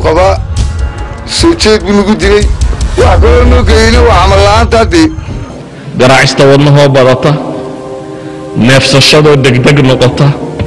qabaa soo jeed buu nagu dilay wax kaloo noo geeyeyna waa camal la'aanta haddee garaacista wadnahoo badata neefsashadoo degdeg noqota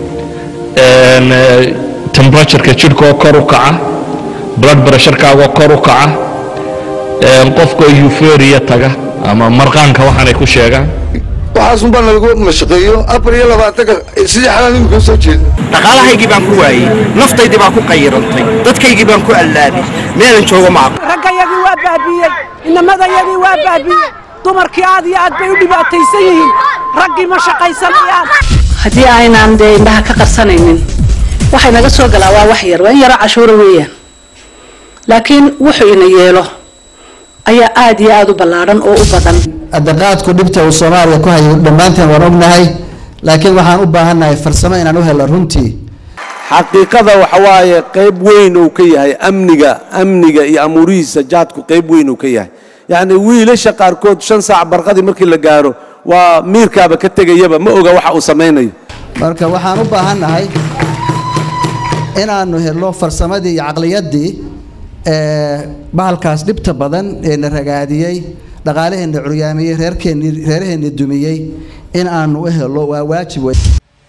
tembratureka jidhkaoo kor u kaca blood pressurekaago kor u kaca qofkoo euforia taga ama marqaanka waxaanay ku sheegaan waxaasun baa nalagu mashaqeeyo afar iyo labaatanka sidii xalaan imika soo jeeda dhaqaalahaygii baan ku waayey naftaydii baan ku qayirantay dadkaygii baan ku allaabay meelan joogo ma aqo raggayagii waa baabiiyey inamadayadii waa baabiiyey dumarkii aad iyo aad bay u dhibaataysan yihiin raggii ma shaqaysanayaan haddii aynaan dee indhaha ka qarsanaynin waxay naga soo galaa waa wax yar waa in yaro cashuura weeyaan laakiin wuxuu ina yeelo ayaa aad iyo aad u ballaadhan oo u badan adaqaadku dhibta uu soomaaliya ku hayo dhammaanteen waan ognahay laakiin waxaan u baahannahay farsamo inaan u helo runtii xaqiiqada waxa waaye qayb weyn uu ka yahay amniga amniga iyo amuurihiisa jaadku qayb weyn uu ka yahay yacni wiilasha qaarkood shan saac barqadii markii la gaaro waa miirkaaba ka tegayaba ma oga waxa uu samaynayo marka waxaan u baahannahay inaannu helo farsamadii iyo caqliyaddii ee bahalkaas dhibta badan ee na ragaadiyey dhaqaalaheenna curyaamiyey reerkeenni reeraheenni dumiyey in aanu u helo waa waajib wey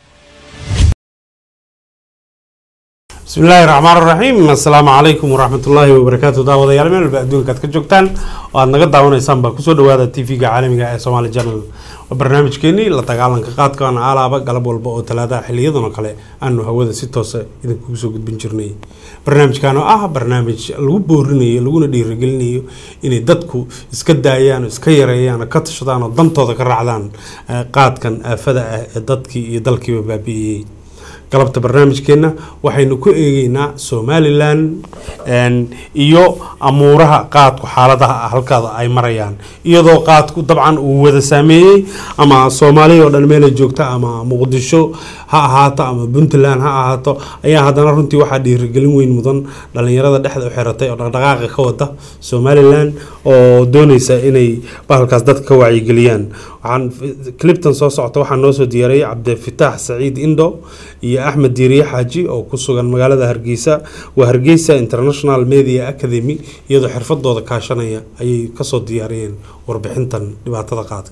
bismi illaahi raxmaan raxiim assalaamu calaykum waraxmatullaahi wabarakaatu daawadayaal meel walba adduunka aad ka joogtaan oo aad naga daawanaysaan baa kusoo dhawaada t v-ga caalamiga ee somaali journal waa barnaamijkeenii la dagaalanka qaadkan alaaba galab walba oo talaadaha xiliyadan oo kale aanu hawada si toosa idinkugu soo gudbin jirnay barnaamijkan oo ah barnaamij lagu boorinayo laguna dhiirigelinayo inay dadku iska daayaan oo iska yareeyaan oo ka tashadaan oo dantooda ka raacdaan qaadkan aafada ah ee dadkii iyo dalkiiba baabi'iyey galabta barnaamijkeenna waxaynu ku eegeynaa somalilan iyo amuuraha qaadku xaaladaha halkaada ay marayaan iyadoo qaadku dabcan uu wada saameeyey ama soomaaliya oo dhan meelay joogta ama muqdisho ha ahaato ama puntland ha ahaato ayaa haddana runtii waxaa dhiirigelin weyn mudan dhalinyarada dhexda u xiratay oo dhaqdhaqaaqa ka wada somalilan oo dooneysa inay bahalkaas dadka ka wacyigeliyaan waxaan cliptan soo socota waxaa noo soo diyaaray cabdifitaax saciid indo iyo axmed diiriye xaaji oo ku sugan magaalada hargeysa waa hargeysa international media academy iyadoo xirfadooda kaashanaya ayay kasoo diyaariyeen warbixintan dhibaatada qaadka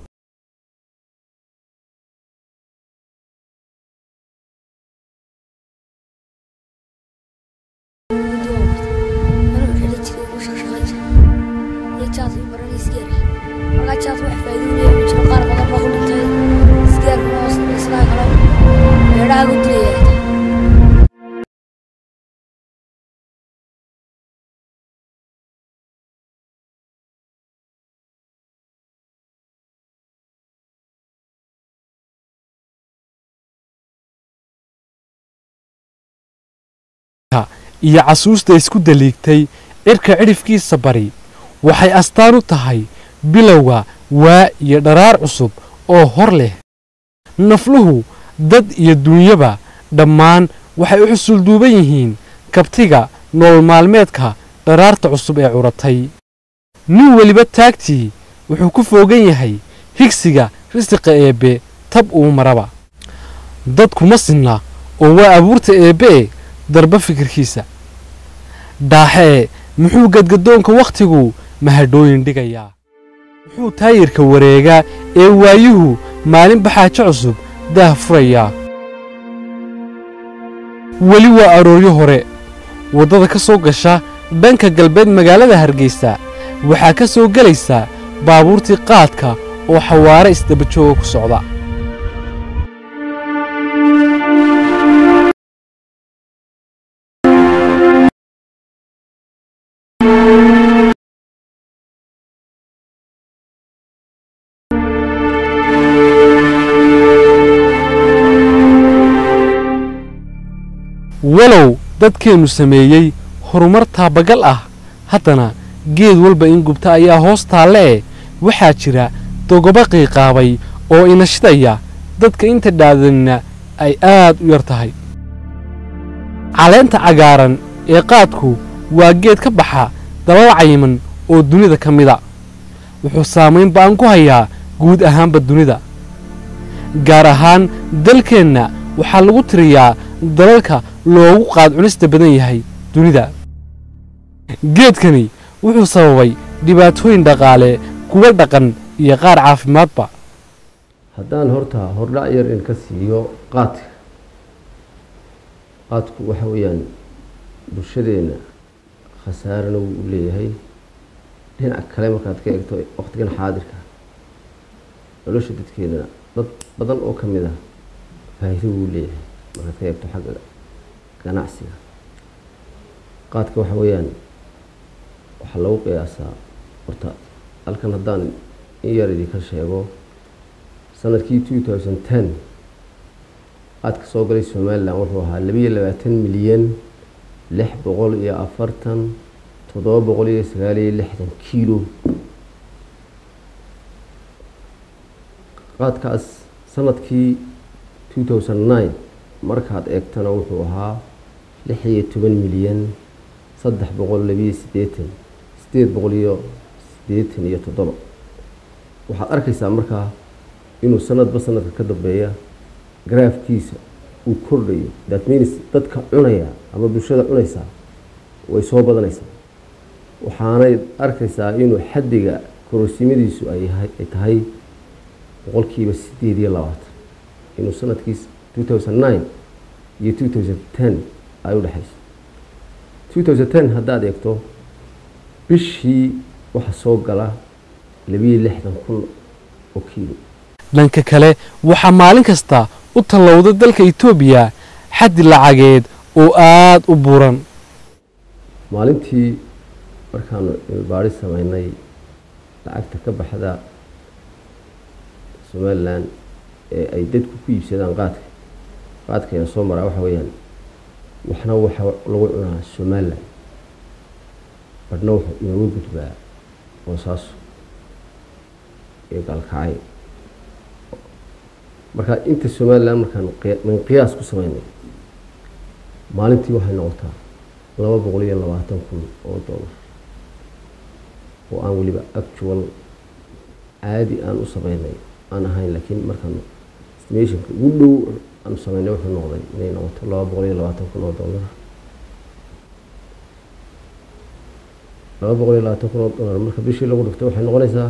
iyo casuusta isku daliigtay cirka cidhifkiisa bari waxay astaan u tahay bilowga waa iyo dharaar cusub oo hor leh nafluhu dad iyo duunyaba dhammaan waxay u xusulduuban yihiin kabtiga nolol maalmeedka dharaarta cusub ee curatay nin weliba taagtii wuxuu ku foogan yahay higsiga risiqa eebbe tab uu maraba dadkuma sinna oo waa abuurta eebbe'e darba fikirkiisa dhaaxee muxuu gadgadoonka wakhtigu mahadhooyin dhigayaa muxuu taayirka wareegaa ee waayuhu maalin baxaajo cusub daah furayaa weli waa arooryo hore waddada ka soo gasha dhanka galbeed magaalada hargeysa waxaa ka soo gelaysaa baabuurtii qaadka oo xawaare isdabajooga ku socda walow dadkeennu sameeyey horumar taabagal ah haddana geed walba in gubta ayaa hoos taalle'e waxaa jira dogoba qiiqaabay oo inashidaya dadka inta dhaadanina ay aad u yar tahay caleenta cagaaran ee qaadku waa geed ka baxa dalal cayiman oo dunida ka mida wuxuu saamayn ba'an ku hayaa guud ahaanba dunida gaar ahaan dalkeenna waxaa lagu tiriyaa dalalka loogu qaad cunista badan yahay dunida geedkani wuxuu sababay dhibaatooyin dhaqaale kuwa dhaqan iyo qaar caafimaadba haddaan horta hordhac yar in ka siiyo qaadka qaadku waxa weeyaan bulshadeenna khasaarana wuu u leeyahay dhinac kale markaad ka eegto waqtigan xaadirka nolosha dadkeedana dad badan oo ka mid ah faa'iido wuu leeyahay markaad ka eegto xagga ganacsiga qaadka waxa weeyaan waxaa lagu qiyaasaa horta halkan haddaan in yar idinka sheego sanadkii two thousand ten qaadka soo galay somalilan wuxuu ahaa labiyo labaatan milyan lix boqol iyo afartan toddoba boqol iyo sagaal iyo lixdan kiilo qaadkaas sanadkii two thousand nine markaad eegtana wuxuu ahaa lix iyo toban milyan saddex boqol labiyo siddeetan sideed boqol iyo siddeetan iyo toddoba waxaad arkaysaa markaa inuu sanadba sanadka ka dambeeya garaafkiisa uu kordhayo that means dadka cunaya ama bulshada cunaysaa way soo badanaysaa waxaanay arkaysaa inuu xaddiga kororsimadiisu ay ay tahay boqolkiiba sideed iyo labaatan inuu sanadkii two thousand nine iyo two thousand ten ay u dhexayso two thousand ten haddaad eegto bishii waxa soo gala labiyo lixdan kun oo kiilo dhanka kale waxaa maalin kasta u tallowda dalka etoobiya xaddi lacageed oo aad u buuran maalintii markaanu cilbaari sameynay lacagta ka baxda somalilan ee ay dadku ku iibsadaan qaadka qaadkayna soo maraa waxa weeyaan waxna waxa lagu cunaa somalilan badhna wuxuu inooga gudbaa boosaaso iyo gaalkacay marka inta somalilan markaan min qiyaas ku sameynay maalintii waxay noqotaa laba boqol iyo labaatan kun oo dollar oo aan weliba actual caadi aan u sameynay aan ahayn laakiin markaan estimationka ugu dhow aan sameynay wuxuu noqday inay noqoto laba boqol iyo labaatan kun oo dollar laba boqol iyo labaatan kun oo dollar marka bishii lagu dhigto waxay noqonaysaa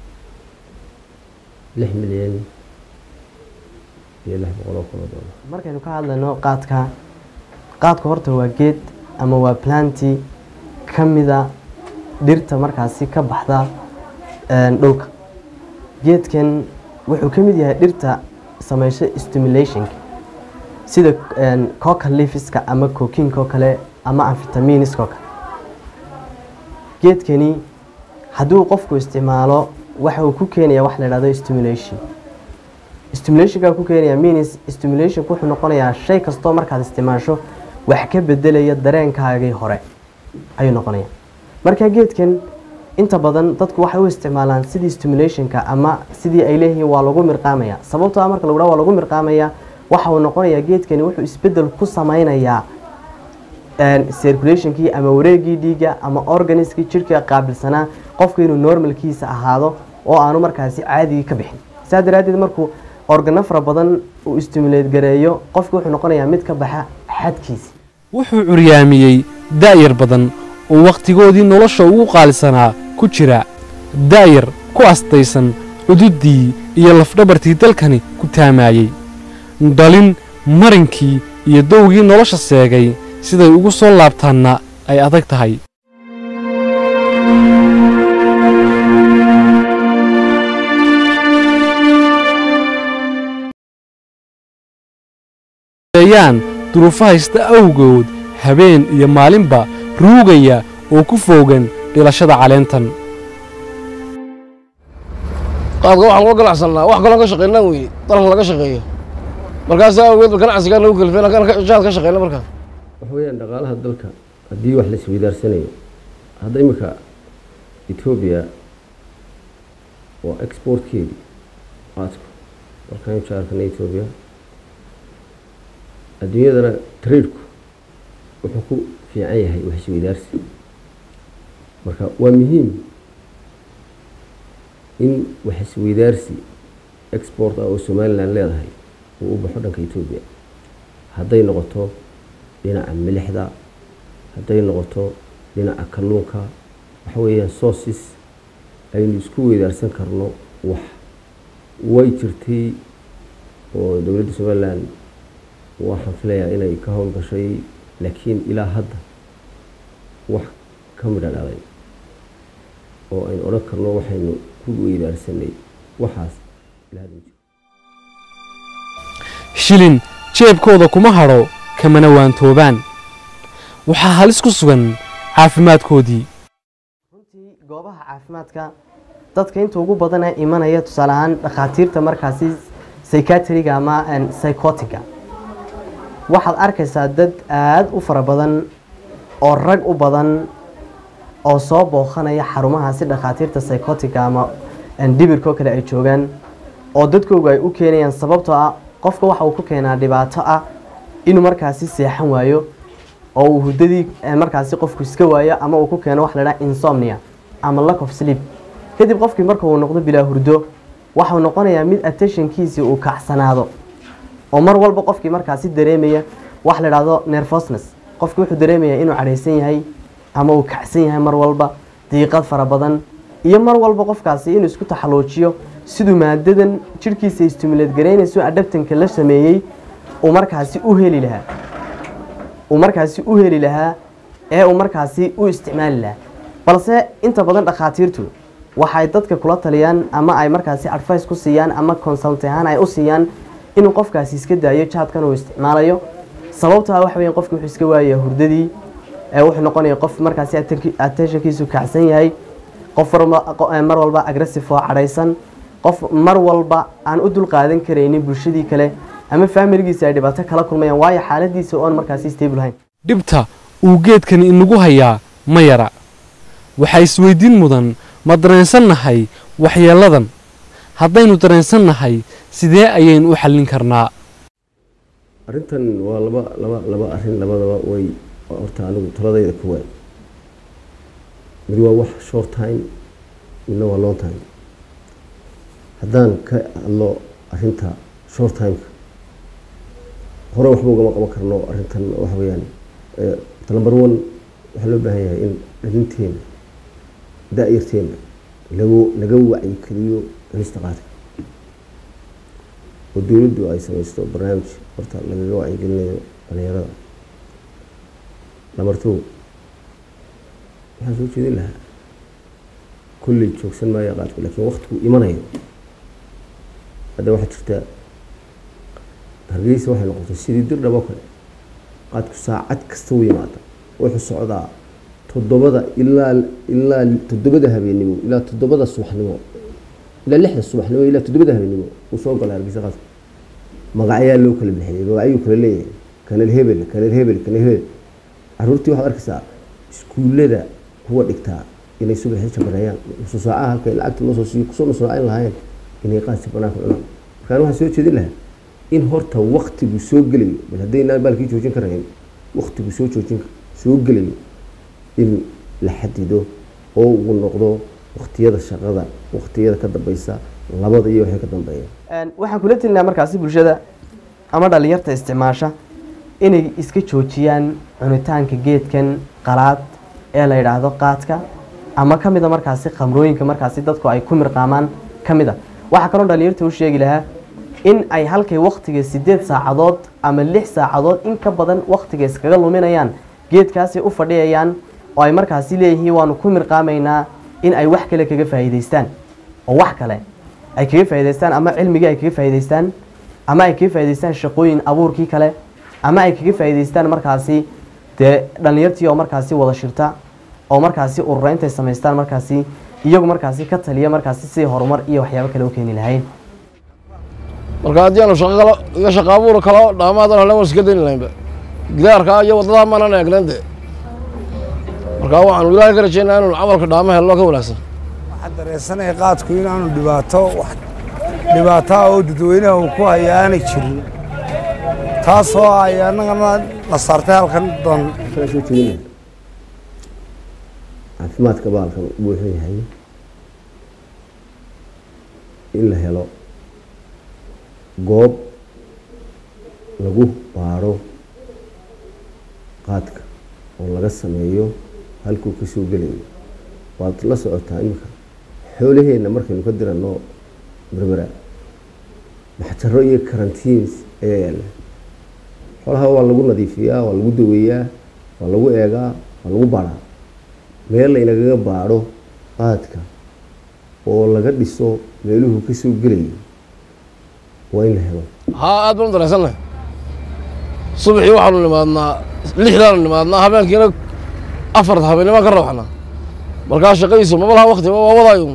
lix milyan iyo lix boqol oo kun oo dollar markaynu ka hadlayno qaadka qaadku horta waa geed ama waa planti ka mida dhirta markaasi ka baxda dhulka geedkan wuxuu ka mid yahay dhirta sameysha stimulationka sida coca leafiska ama cokinka oo kale ama amfitamiiniska oo kale geedkani hadduu qofku isticmaalo waxa uu ku keenaya wax la dhahdo stimulation stimulationka ku keenaya means stimulation wuxuu noqonayaa shay kastoo markaad isticmaasho wax ka bedelaya dareenkaagii hore ayuu noqonaya marka geedkan inta badan dadku waxay u isticmaalaan sidii stimulationka ama sidii ay leeyihiin waa lagu mirqaamaya sababtoo ah marka lagu dhaha waa lagu mirqaamaya waxa uu noqonayaa geedkani wuxuu isbedel ku sameynayaa circulationkii ama wareegii dhiigga ama organiskii jirhka qaabilsanaa qofku inuu normalkiisa ahaado oo aanu markaasi caadigii ka bixin saa daraaddeed markuu organo fara badan uu stimulate gareeyo qofku wuxuu noqonayaa mid ka baxa xadkiisa wuxuu curyaamiyey daa'yar badan oo wakhtigoodii nolosha ugu qaalisanaa ku jira daa'yar ku astaysan cududdii iyo lafdhabartii dalkani ku taamaayey dhalin marinkii iyo dowgii nolosha seegay siday ugu soo laabtaanna ay adag tahay yaan duruufo haysta awgood habeen iyo maalinba ruugaya oo ku foogan dhilashada caleentan qaadka waxaan uga ganacsannaa wax kaloon ka shaqaynaa weye dalkan laga shaqeeyo markaasaa awgeed ganacsigaa nagu kalifeen halkaan jaad ka shaqeyna markaa waxa weeyaan dhaqaalaha dalka haddii wax la isweydaarsanayo hadda imika etoobiya waa exportkeedii qaadku dalkan jaarkana etoobiya adduunyadana tradeku wuxuu ku fiican yahay wax isweydaarsi marka waa muhiim in wax isweydaarsi export ah oo somalilan leedahay uu u baxo dhanka etoobiya hadday noqoto dhinaca milixda hadday noqoto dhinaca kalluunka waxa weeyaan sources aynu isku weydaarsan karno wax way jirtay oo dowladda somalilan waxaan filayaa inay ka howlgashay laakiin ilaa hadda wax ka midha dhalay oo aynu odhan karno waxaynu ku weydaarsanay waxaas ilaa hadda ma jiro shilin jeebkooda kuma hadho kamana waantoobaan waxaa halis ku sugan caafimaadkoodii goobaha caafimaadka dadka inta ugu badan ee imanaya tusaale ahaan dhakhaatiirta markaasi psychiatriga ama psychotiga waxaad arkaysaa dad aada u fara badan oo rag u badan oo soo booqanaya xarumahaasi dhakhaatiirta psychotiga ama dhibirkoo kale ay joogaan oo dadkoogu ay u keenayaan sababtoo ah qofka waxa uu ku keenaa dhibaato ah inuu markaasi seexan waayo oo uu hurdadii markaasi qofku iska waayo ama uu ku keeno wax la dhaha insomnia ama lack of sleep kadib qofkii marka uu noqdo bilaa hurdo waxau noqonayaa mid attentionkiisii uu kacsanaado oo mar walba qofkii markaasi dareemaya wax la dhahdo nervousness qofkii wuxuu dareemayaa inuu cadhaysan yahay ama uu kacsan yahay mar walba diiqad fara badan iyo mar walba qofkaasi inuu isku taxalluujiyo siduu maadadan jidhkiisa istimuleed garaynayso adhabtanka la sameeyey uu markaasi u heli lahaa uu markaasi u heli lahaa ee uu markaasi u isticmaali lahaa balse inta badan dhakhaatiirtu waxay dadka kula taliyaan ama ay markaasi advice ku siiyaan ama consult ahaan ay u siiyaan inuu qofkaasi iska daayo jaadkan uu isticmaalayo sababtaa waxa weeyaan qofki wuxuu iska waayaya hurdadii ee wuxuu noqonaya qof markaasi attentionkiisu kacsan yahay qof mar walba aggressive oo cadhaysan qof mar walba aan u dul qaadan karaynin bulshadii kale ama faamiligiisa ay dhibaato kala kulmayaan waayo xaaladiisa oon markaasi stable hayn dhibta uu geedkani inagu hayaa ma yara waxaa isweydiin mudan ma dareensannahay waxyeelladan haddaynu dareensannahay sidee ayaynu u xallin karnaa arrintan waa laba laba laba arrin labadaba way horta anigu taladayda ku waay mid waa wax short time midna waa long time haddaan ka hadlo arrinta short timeka hore waxba ugama qaban karno arrintan waxa weeyaan number one waxaa loo baahan yahay in dhalinteena da-yarteena lagu laga wacyigeliyo cunista qaadka oo dowladdu ay samaysto barnaamij horta lagaga wacyigelinayo dhalinyarada number two waxaan soo jeedin lahaa kolley joogsan maayo qaadku laakiin waktigu imanayo hadda waxaa jirta hargeysa waxay noqotay sidii dir dhabo kale qaadku saacad kasta u yimaada wuxuu socdaa toddobada ilaa ilaa toddobada habeenimo ilaa toddobada subaxnimo ilaa lixda subaxnimo ilaa toddobada habeenimo uu soo galay hargeysa qaadku magacyaa loo kala bixiyay magacyuu kala leeyahay kanal hebel kanal hebel kanal hebel caruurtii waxaad arkaysaa iskuullada kuwa dhigtaa inay subaxii jabareeyaan nusu saacaha halkay lacagta noo soo siiyo kusoo nusraacayn lahaayeen inay qaadsi banaanka cunaan markaan waxaan soo jeedin lahaa in horta waktigu soo gelayo bal haddaynaan baalkii joojin karayn waktigu soo joojin soo gelayo in la xadido oo uu noqdo waktiyada shaqada waktiyada ka dambeysa labada iyo waxay ka dambeeya waxaan kula telinaa markaasi bulshada ama dhalinyarta isticmaasha inay iska joojiyaan cunitaanka geedkan qalaad ee la yidhaahdo qaadka ama ka mida markaasi khamrooyinka markaasi dadku ay ku mirqaamaan ka mid a waxaa kaloo dhalinyarta u sheegi lahaa in ay halkay waktiga sideed saacadood ama lix saacadood in ka badan waktiga iskaga luminayaan geedkaasay u fadhiyayaan oo ay markaasi leeyihiin waanu ku mirqaamaynaa in ay wax kale kaga faa'iidaystaan oo wax kale ay kaga faa'iidaystaan ama cilmigii ay kaga faa'iidaystaan ama ay kaga faa'iidaystaan shaqooyin abuurkii kale ama ay kaga faa'iidaystaan markaasi dee dhalinyartii oo markaasi wada shirta oo markaasi urura intay samaystaan markaasi iyagu markaasi ka taliya markaasi sidii horumar iyo waxyaabo kale u keeni lahayn marka haddii aanu shaqo kalo iyo shaqo abuur kalo dhaamaadan halen waan iska dayni lahaynba gidaarkaa iyo waddadaa maanan eegnan de marka waxaanu ilaahay ka rajaynaa inuu camalka dhaama helno ka wanaagsan waxaan dareensanaya qaadku inaanu dhibaato wax dhibaataa oo dadweynaha uu ku haya aanay jirin taasoo ay annagana na saartay halkan doon waxaan soo jeedinaya caafimaadka baalkan wuxuu yahay in la helo goob lagu baadho qaadka oo laga sameeyo halkuu ka soo gelayo waad la socotaa iminka xoolaheenna markaynu ka diranno berbera maxjaro iyo karantiins ayaa yaalla xoolaha waa lagu nadiifiyaa waa lagu daweeyaa waa lagu eegaa waa lagu baadhaa meel laynagaga baadho qaadka oo laga dhiso meeluhu ka soo gelayo waa in la helo haa aad baan u dareensannahay subaxii waxaanu nimaadnaa lixdaanu nimaadnaa habeenkiina afarta habeennibaan ka rawaxnaa markaa shaqadiisu maba laha wakti waa wadaayo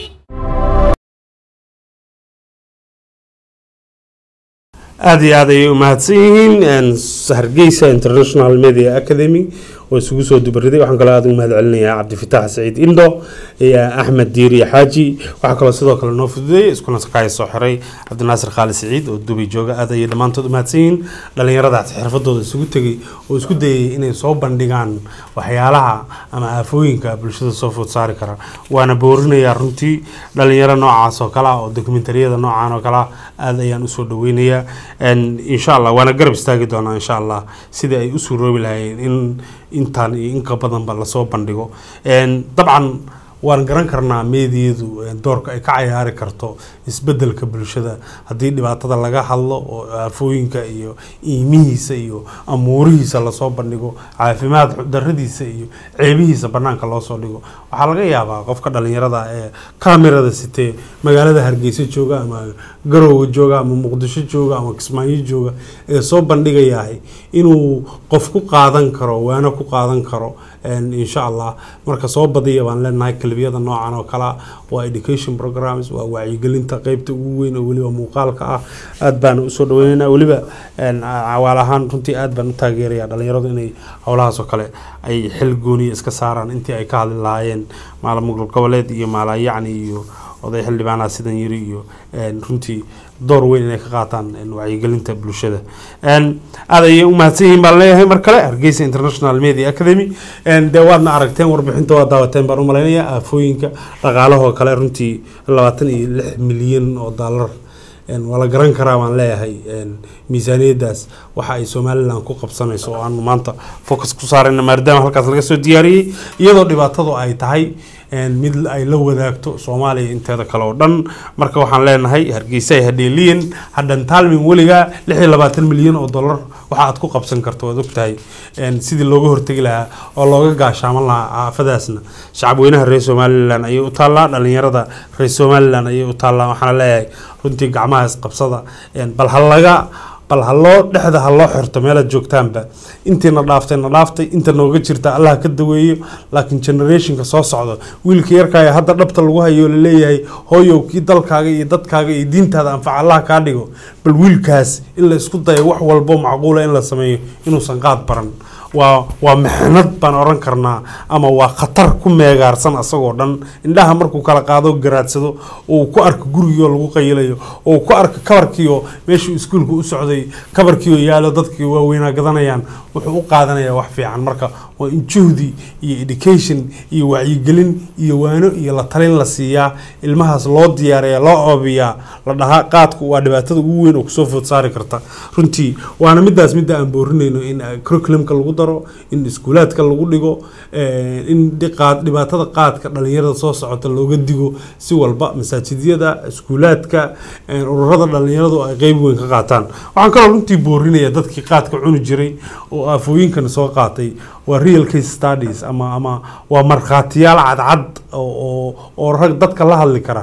aada iyo aad ayay u mahadsan yihiin hargeysa international media academy oo isugu soo dubariday waxaan kaloo aada ugu mahad celinayaa cabdifitaax saciid indo iyo axmed diiri xaaji waxaa kaloo sidoo kale noo fududeeyay iskuna sakaayo soo xiray cabdinaasir khaali saciid oo dubay jooga aad ayay dhammaantood u mahadsan yihiin dhallinyaradaas xirfadooda isugu tegay oo isku dayay inay soo bandhigaan waxyaalaha ama aafooyinka bulshada soo food saari kara waana boorinayaa runtii dhalinyaro noocaas oo kale ah oo dokumentariyada noocaan oo kale ah aada ayaan usoo dhaweynayaa insha allah waana garab istaagi doonaa insha allah sidii ay u suuroobi lahaayeen in intaan iyo inka badanba lasoo bandhigo dabcan waan garan karnaa meediyadu doorka ay ka cayaari karto isbedelka bulshada haddii dhibaatada laga hadlo oo aafooyinka iyo iimihiisa iyo amuurihiisa lasoo bandhigo caafimaad daradiisa iyo ceebihiisa banaanka loosoo dhigo waxaa laga yaabaa qofka dhalinyarada ee kamerada sitee magaalada hargeysa jooga ama garowga jooga ama muqdisho jooga ama kismaayo jooga ee soo bandhigayahay inuu qof ku qaadan karo waana ku qaadan karo insha allah marka soo badiya baan leenahay kalibiyada noocan oo kale waa education programs waa wacyigelinta qeybta ugu weyn oo weliba muuqaalka ah aad baan usoo dhaweynayna weliba cawaal ahaan runtii aad baan u taageeraya dhalinyaradu inay howlahaas oo kale ay xil gooniya iska saaraan intii ay ka hadli lahaayeen maalamugul goboleed iyo maalayacni iyo oday xildhibaanaha sidan yiri iyo runtii door weyn inay ka qaataan wacyigelinta bulshada aad ayay u mahadsan yihiin baan leeyahay mar kale hargeysa international media academy dee waadna aragteen warbixinta waa daawateen baan u malaynayaa aafooyinka dhaqaalahoo kale runtii labaatan iyo lix milyan oo daalar waa la garan karaa baan leeyahay miisaaniyadaas waxa ay somalilan ku qabsanayso oo aanu maanta focus ku saarayna maadaama halkaas laga soo diyaariyey iyadoo dhibaatadu ay tahay mid ay la wadaagto soomaaliya inteeda kale oo dhan marka waxaan leenahay hargeysa ay hadheeliyen hadhantaalmin weligaa lix iyo labaatan milyan oo dollar waxa aad ku qabsan karto waad ogtahay sidii looga hortegi lahaa oo looga gaashaaman lahaa aafadaasna shacabweynaha reer somalilan ayay u taallaa dhalinyarada reer somalilan ayay u taallaa waxaana leeyahay runtii gacmahaas qabsada bal ha laga bal ha loo dhexda ha loo xirto meelaad joogtaanba intiina dhaaftay na dhaaftay inta nooga jirta allah ka daweeyo laakiin generationka soo socda wiilka yarkaaya hadda dhabta lagu hayo laleeyahay hooyow kii dalkaaga iyo dadkaaga iyo diintaada anfaca allah kaa dhigo bal wiilkaas in la isku dayo wax walbo macquula in la sameeyo inuusan qaad baran waa waa mixnad baan oran karnaa ama waa khatar ku meegaarsan asagoo dhan indhaha markuu kala qaado garaadsado uu ku arko gurigiioo lagu qayilayo oo ku arko kabarkiioo meeshuu iskuulka u socday kabarkiioo yaalo dadkii waaweynaa gadanayaan wuxuu u qaadanayaa wax fiican marka waa in juhdi iyo education iyo wacyigelin iyo waano iyo la talin la siiyaa ilmahaas loo diyaariya loo oobiyaa la dhahaa qaadku waa dhibaatada ugu weyn oo kusoo food saari karta runtii waana midaas midda aan boorinayno in curriculumka lagu daro in iskuulaadka lagu dhigo in dhibaatada qaadka dhalinyarada soo socota looga digo si walba masaajidyada iskuulaadka ururada dhalinyaradu ay qeyb weyn ka qaataan waxaan kaloo runtii boorinaya dadkii qaadka cuni jiray oo aafooyinkan soo qaatay waa real case studies ama ama waa markhaatiyaal cadcad oo oo rag dadka la hadli kara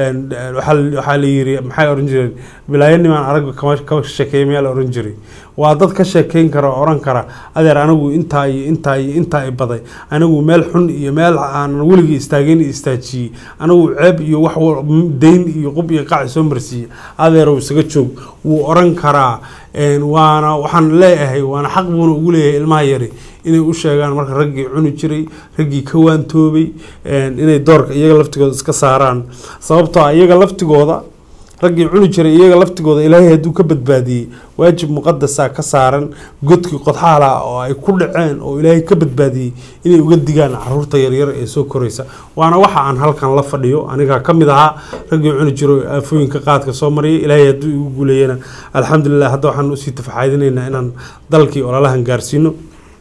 waxaa la yiri maxay oran jireen bilaayanimaan arag kama ka sheekeeya meel oran jiray waa dad ka sheekeyn kara oo oran kara adeer anigu intaa iyo intaa iyo intaa i baday anigu meel xun iyo meel aanan weligii istaageen istaajiyey anigu ceeb iyo wax dayn iyo qub iyo qaci soo marsiiyey adeerow isaga joog wuu oran karaa waana waxaan leeyahay waana xaq buuna ugu leeyahay ilmaha yari inay u sheegaan marka raggii cuni jiray raggii ka waantoobay inay doorka iyaga laftigooda iska saaraan sababtoo ah iyaga laftigooda raggii cuni jiray iyaga laftigooda ilaahay hadduu ka badbaadiyey waajib muqadasa ka saaran godkii qodxaala oo ay ku dhaceen oo ilaahay ka badbaadiyey inay uga digaan caruurta yaryar ee soo koraysa waana waxa aan halkan la fadhiyo anigaa ka mid ahaa raggii cuni jiro aafooyinka qaadka soo mariyay ilaahay hadduu igu guuleeyana alxamdulilah hadda waxaan usii tafaxaydinaynaa inaan dalkii ololahan gaarsiino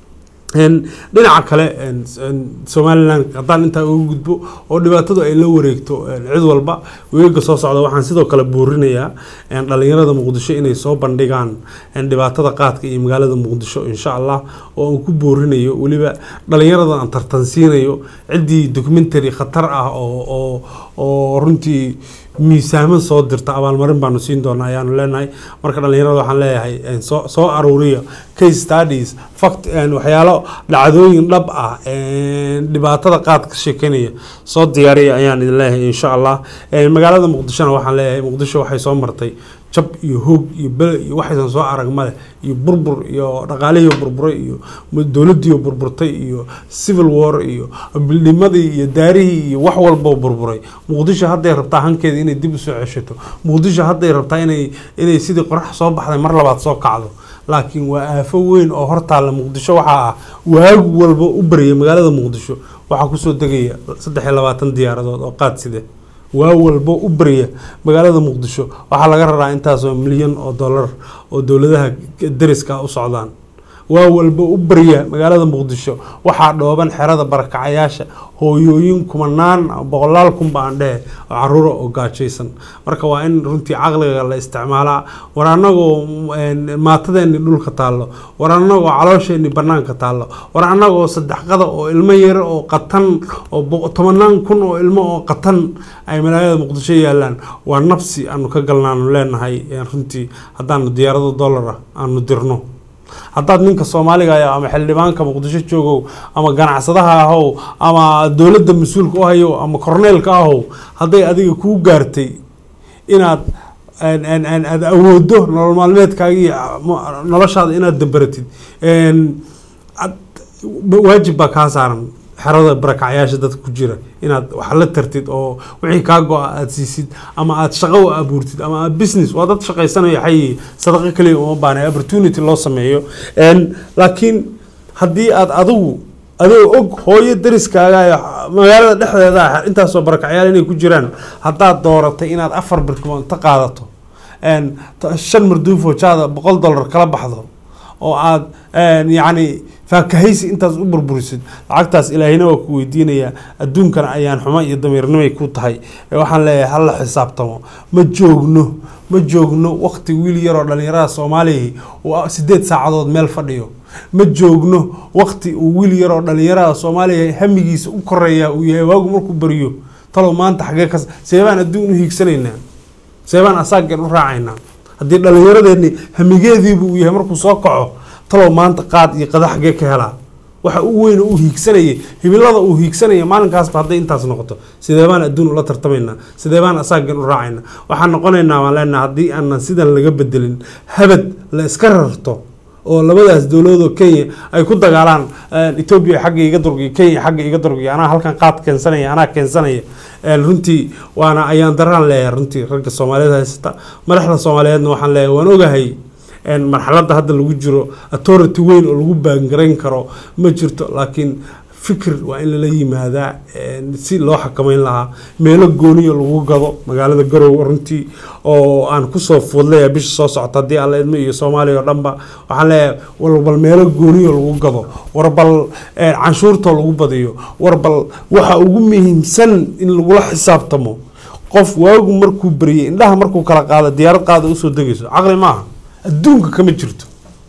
Een, dhinaca kale een, een, somalilan haddaan intaa uga gudbo oo dhibaatadu ay la wareegto een, cid walba weega soo socda waxaan sidoo kale buurinayaa een, dhalinyarada muqdisho inay soo bandhigaan een, dhibaatada qaadka iyo magaalada muqdisho insha allah oo aan ku boorinayo weliba dhalinyarada aan tartansiinayo ciddii documentary khatar ah oo oo oo runtii miisaaman soo dirta abaalmarin baanu siin doonaa ayaanu leenahay marka dhalinyarada waxaan leeyahay een, soo soo aruuriya case studies fact een, waxyaalo dhacdooyin dhab ah een, dhibaatada qaad ka sheekeynaya soo diyaariya ayaan idin leeyahay insha allah Een, magaalada muqdishona waxaan leeyahay muqdisho waxay soo martay jab iyo hoog iyo bele iyo waxaysan soo arag male iyo burbur iyo dhaqaalihii burburay iyo dowladii burburtay iyo civil war iyo bildhimadii iyo daarihii iyo wax walba burburay muqdisho hadday rabtaa hankeeda inay dib usoo ceshato muqdisho hadday rabtaa inay inay sidii qorax soo baxday mar labaad soo kacdo laakiin waa aafo weyn oo hortaalla muqdisho waxaa ah waag walba u baryay magaalada muqdisho waxaa kusoo degaya saddex iyo labaatan diyaaradood oo qaad side waa walba u barya magaalada muqdisho waxaa laga raraa intaasoo milyan oo dollar oo dowladaha dariska u socdaan waa walba u barya magaalada muqdisho waxaa dhooban xerada barakacayaasha hooyooyin kumanaan boqolaal kunba aan dhehe oo caruura oo gaajaysan marka waa in runtii caqliga la isticmaalaa war annagoo maatadeeni dhulka taallo war annagoo caloosheeni banaanka taallo war annagoo saddexqada oo ilmo yar oo qatan oo boq- tobanaan kun oo ilmo oo qatan ay magaalada muqdisho yaalaan waa nafsi aanu ka galnaanu leenahay eh, runtii haddaanu diyaarado dollar ah aanu dirno haddaad ninka soomaaliga ah ama xildhibaanka muqdisho joogow ama ganacsadaha ahow ama dowladda mas-uulka u hayo ama korneelka ahow hadday adiga kuu gaartay inaad aan- aan- aan- aad awoodo nolol maalmeedkaaga iyo mo- noloshaada inaad dabaratid Een, ad- waajib baa kaa saaran xerada barakacyaasha dadka ku jira inaad wax la tartid oo wixii kaa go-a aad siisid ama aad shaqo u abuurtid ama aad business waa dad shaqaysanaya xayi sadaqo kaliya uma baana opportunity loo sameeyo Een, laakiin haddii aad adigu adoo og hooyo dariskaaga ee magaalada dhexdeeda ah intaasoo barakacyaal inay ku jiraan haddaad dooratay inaad afar birkimood inta qaadato een, ta- shan marduufoo jaada boqol dollar kala baxdo oo aad een, yacni faakahaysi intaas u burburisid lacagtaas ilaahina waa ku weydiinayaa adduunkana ayaan xumo iyo damiirnimay ku tahay Ee, waxaan leeyahay hala xisaabtamo ma joogno ma joogno waqti wiil yaroo dhallinyarada soomaaliya uu sideed saacadood meel fadhiyo ma joogno waqti uu wiil yaroo dhallinyarada soomaaliya hamigiisa u koreeya uu yahay waagu markuu bariyo talow maanta xagee kas seebaan adduun u hiigsanaynaa seebaan asaageen u raacaynaa haddii dhallinyaradeeni hamigeediibu uu yahay markuu soo kaco talow maanta qaad iyo qada xagee ka helaa waxa u weyn uu hiigsanaya hibilada uu hiigsanaya maalinkaasba hadday intaas noqoto sidee baan adduun ula tartamaynaa sidee baan asaagan u raacaynaa waxaan noqonaynaa waan leenaha haddii aanan sidan laga bedelin habad la iska rarto oo labadaas dowladoo kenya ay ku dagaalaan eh, etoobiya xagga iga durgiya kenya xagga iga durgiya anaa halkan qaad keensanaya anaa keensanaya Eh, runtii waana ayaan daraan leeyahay runtii ragga soomaaliyeed haysata madaxda soomaaliyeedna waxaan leeyahay waan ogahay een, marxaladda hadda lagu jiro authority weyn oo lagu baangarayn karo ma jirto laakiin fikir waa in lala yimaadaa een, si loo xakameyn lahaa meelo gooniyo lagu gado magaalada garowe runtii oo aan kusoo fuudlaya bisha soo socota haddii alla idmo iyo soomaaliya oo dhanba waxaan leeyahay warbal meelo gooniyo lagu gado warbal een, canshuurtoo lagu badiyo warbal waxa ugu muhiimsan in lagula xisaabtamo qof waagu markuu bariyay indhaha markuu kala qaado diyaarad qaada usoo degayso caqli maaha adduunka kama jirto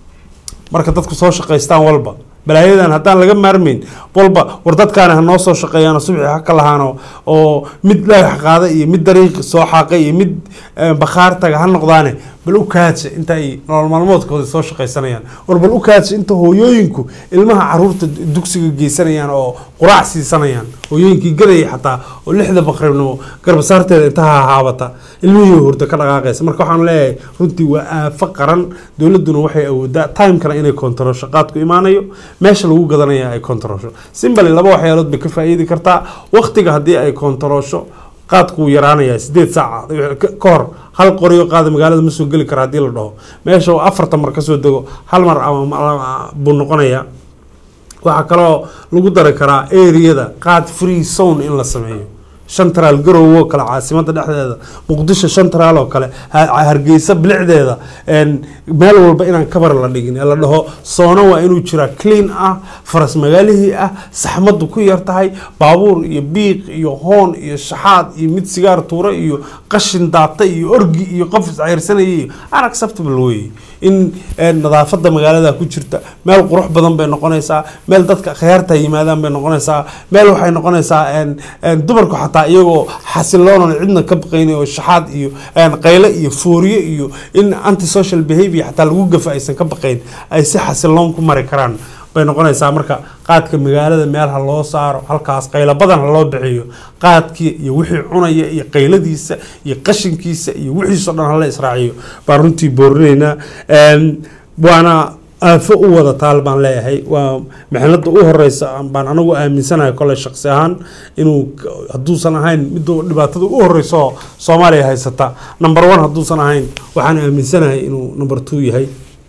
marka dadku soo shaqaystaan walba balaayadan haddaan laga maarmayn walba war dadkaani ha noo soo shaqeeyaano subxi ha ka lahaano oo mid dhagax qaada iyo mid dariiq soo xaaqay iyo mid eh, bakhaar taga ha noqdaane bal u kaadsa inta ay nolol maalmoodkooda soo shaqaysanayaan war bal u kaadsa inta hooyooyinku ilmaha caruurta dugsiga geysanayaan oo quraac siisanayaan hooyooyinkii gadaya xataa oo lixda baqribnimo garbasaarteeda inta ha haabata ilmihii hurda ka dhaqaaqaysa marka waxaan leeyahay runtii waa aafo qaran dowladuna waxay awoodaa timekana inay kontarosho qaadku imaanayo meesha lagu gadanaya ay kontarosho simbali laba waxyaalood bay ka faa'iidi kartaa waqtiga haddii ay kontarosho qaadku wuu yaraanayaa sideed saaca ka ka hor hal qoriyo qaada magaalada ma soo geli kara haddii la dhaho meesha uu afartan mar kasoo dego hal mar ama ama buu noqonayaa waxaa kaloo lagu dari karaa areada qaad free zone in la sameeyo shantaraal garowe oo kale caasimada dhexdeeda muqdisho shantaraal oo kale ha- hargeysa bilicdeeda een, meel walba inaan kabar la dhigin ee la dhaho soono waa inuu jiraa clean ah faras magaalihii ah saxmadu ku yar tahay baabuur iyo biiq iyo hoon iyo shaxaad iyo mid sigaar tuura iyo qashin daata iyo orgi iyo qof iscayrsanaya iyo unacceptable wey in een, nadaafada magaalada ku jirta meel qurux badan bay noqonaysaa meel dadka khiyaarta yimaadaan bay noqonaysaa meel waxay noqonaysaa een, een, dumarku xataa iyagoo xasiloonan cidna ka baqayn oo shaxaad iyo een, qayle iyo fooriye iyo in antisocial behavior xataa lagu gafa aysan ka baqayn ay si xasiloon ku mari karaan bay noqonaysaa marka qaadka magaalada meel ha loo saaro halkaas qaylo badan ha loo bixiyo qaadkii iyo wixii cunaya iyo qayladiisa iyo qashinkiisa iyo wixiisoo dhan hala israaciyo baan runtii boorinaynaa Een, waana aafo u wada taal baan leeyahay waa mixnada u horeysa baan anagu aaminsanahay kole shaqsi ahaan inuu k- hadduusan ahayn midda dhibaatada u horeysa oo soomaaliya haysata number one hadduusan ahayn waxaan aaminsanahay inuu number two yahay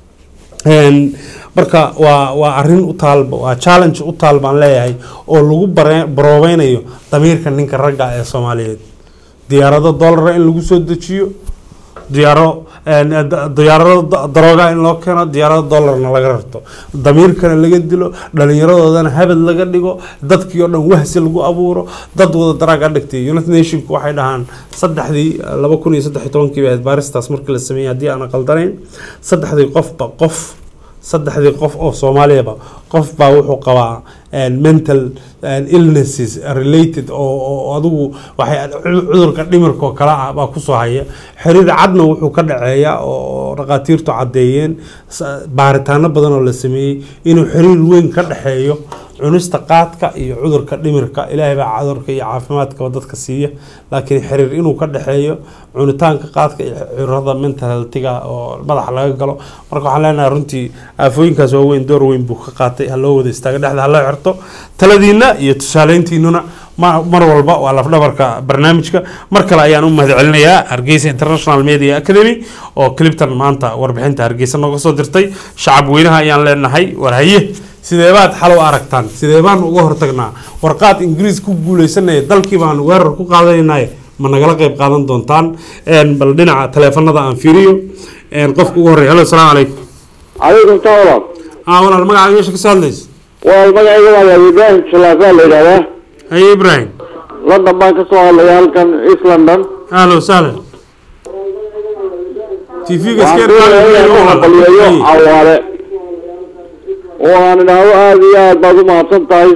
Een, marka waa waa arrin u taalba waa challenge u taal baan leeyahay oo lagu bare- baroobeynayo damiirka ninka ragga ee soomaaliyeed diyaarado dollara in lagu soo dejiyo diyaaro een, da- diyaarado da- darooga in loo keeno diyaarado dollarna laga rarto damiirkana laga dilo dhallinyaradoodana habad laga dhigo dadkii oo dhan wahsi lagu abuuro dad wada daraag a dhigtay united nationku waxay dhahaan saddexdii laba kun iyo saddex iyo tobankii bay ahayd baaristaas markii la sameeyey haddii aan qaldanayn saddexdii qofba qof saddexdii qof oo soomaaliyaba qof baa wuxuu qabaa een, mental een, illnesses related oo oo adigu waxay cu- cudurka dhimirka oo kale ah baa kusoo haya xiriir cadna wuxuu ka dhaceeya oo dhaqaatiirtu caddeeyeen sa- baaritaano badan oo la sameeyey inuu xiriir weyn ka dhexeeyo cunista qaadka iyo cudurka dhimirka ilaahay baa cudurka iyo caafimaadkaba dadka siiya laakiin xiriir inuu ka dhexeeyo cunitaanka qaadka iyo cudurada mental healthiga oo madaxa laga galo marka waxaan leenahay runtii aafooyinkaas waaweyn door weyn buu ka qaatay ha loo wada istaaga dhexda ha loo xirto taladiina iyo tusaaleyntiinuna ma- mar walba waa lafdhabarka barnaamijka mar kale ayaan u mahadcelinayaa hargeysa international media academy oo cliptan maanta warbixinta hargeysa nooga soo dirtay shacab weynaha ayaan leenahay war haye sidee baad xal u aragtaan sidee baan uga hortagnaa warqaad ingiriis ku guuleysanaya dalkii baan weerar ku qaadanaynay ma nagala qayb qaadan doontaan Een, bal dhinaca taleefanada aan fiiriyo Een, qofka ugu horreeya halo asalaamu calaykum calaykum salaam walaal ah walaal magacaaga meesha kasoo hadlaysa waa magacayga waa Abi ibraahim salaasaa la yidhahdaa haye ibrahim london baan ka soo hadlaya halkan east london ahlan wasahlan tv-ga waxaan iskeer doonayaa inaan ku haqaliyeeyo cawaale oo aan idhaahdo aada iyo aad baad u mahadsan tahay